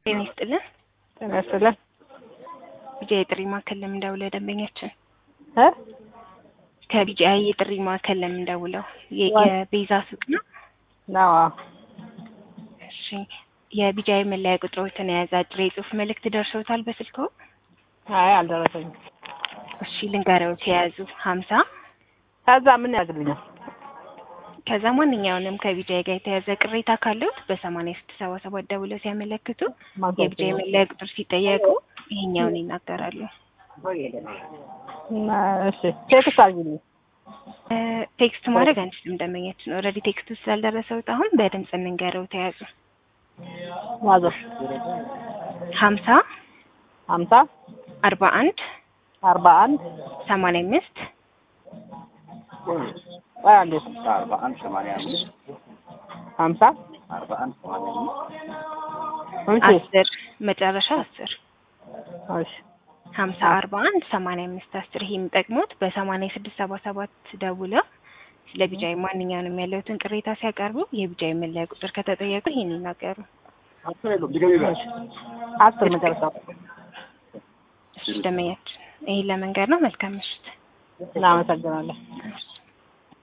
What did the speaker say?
ጤና ይስጥልን። ጤና ይስጥልን። ቢጂአይ የጥሪ ማዕከል ለምን ደውለው ደንበኛችን እ ከቢጂአይ የጥሪ ማዕከል ለምን ደውለው የ- ዋይ- የቤዛ ሱቅ ነው? ነው እሺ የቢጂአይ መለያ ቁጥሮችን የያዘ አጭር የጽሁፍ መልእክት ደርሰውታል በስልክዎ? አይ አልደረሰኝም። እሺ ልንገረውት የያዙ ሀምሳ ከዛ ምን ያደርግልኛል? ከዛ ማንኛውንም ከቢጂአይ ጋር የተያዘ ቅሬታ ካለዎት በሰማንያ ስድስት ሰባ ሰባት ደውለው ሲያመለክቱ የቢጂአይ መለያ ቁጥር ሲጠየቁ ይሄኛውን ይናገራሉ። እና እሺ ቴክስት አድርጊልኝ። እ ቴክስት ማድረግ አንችልም ደንበኛችን ኦልሬዲ ቴክስቱ ስላልደረሰውት አሁን በድምጽ እንንገረው ተያዙ ማዘር ሀምሳ ሀምሳ አርባ አንድ አርባ አንድ ሰማንያ አምስት ቆይ አንዴ አርባ አንድ ሰማንያ አምስት ሀምሳ አርባ አንድ ሰማንያ አምስት እሺ አስር መጨረሻ አስር እሺ ሀምሳ አርባ አንድ ሰማንያ አምስት አስር ይሄ የሚጠቅሙት በሰማንያ ስድስት ሰባ ሰባት ደውለው ስለ ቢጃይ ማንኛውንም ያለውትን ቅሬታ ሲያቀርቡ የቢጃይ መለያ ቁጥር ከተጠየቁ ይሄን ይናገሩ። አስር የለውም ድገሚ በል። አስር መጨረሻ እሺ ደመኛችን ይሄን ለመንገድ ነው። መልካም ምሽት። እናመሰግናለን። እሺ።